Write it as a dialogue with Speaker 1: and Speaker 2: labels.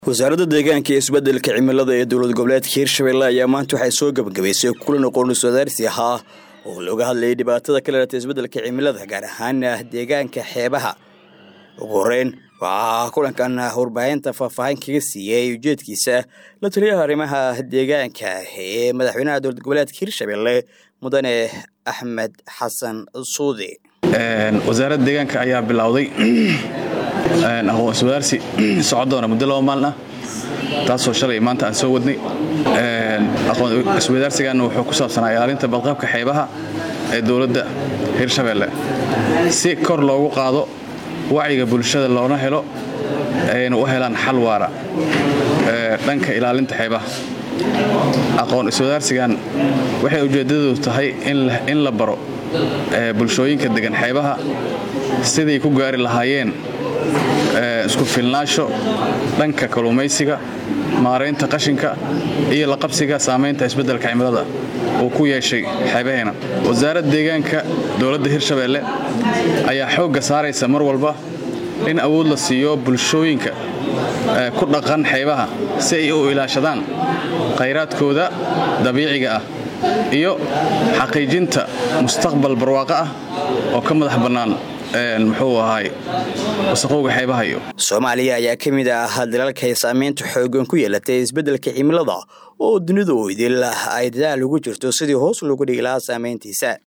Speaker 1: wasaaradda deegaanka iyo isbeddelka cimilada ee dowlad goboleedka hirshabelle ayaa maanta waxay soo gebagabaysay kulan aqoonus wadaarsi ahaa oo looga hadlayay dhibaatada ka leelatay isbeddelka cimilada gaar ahaan deegaanka xeebaha ugu horeyn waxaa kulankan warbaahinta faahfaahin kaga siiyey ujeedkiisa la taliyaha arrimaha deegaanka ee madaxweynaha dowlad goboleedka hirshabelle mudane axmed xasan suudi
Speaker 2: wasaaradda deegaanka ayaa bilowday aqoon iswadaarsi socon doona muddo laba maalin ah taasoo shalay maanta aan soo wadnay aqoon iswadaarsigaana wuxuu ku saabsanaa ilaalinta badqabka xeebaha ee dowladda hirshabelle si kor loogu qaado wacyiga bulshada loona helo ayna u helaan xal waara dhanka ilaalinta xeebaha aqoon iswadaarsigan waxay ujeeddadu tahay in la baro bulshooyinka degan xeebaha siday ku gaari lahaayeen isku filnaasho dhanka kalluumaysiga maaraynta qashinka iyo la qabsiga saamaynta isbeddelka cimilada uu ku yeeshay xeebaheena wasaaradda deegaanka dowladda hirshabelle ayaa xoogga saaraysa mar walba in awood la siiyo bulshooyinka ku dhaqan xeebaha si ay u ilaashadaan khayraadkooda dabiiciga ah iyo xaqiijinta mustaqbal barwaaqo ah oo ka madax bannaan muxuu ahaay wasaqowga xeebaha iyo
Speaker 1: soomaaliya ayaa ka mid ah dalalka ay saamaynta xoogan ku yeelatay isbeddelka cimilada oo dunidu idil ay dadaal ugu jirto sidii hoos loogu dhigi lahaa saamayntiisa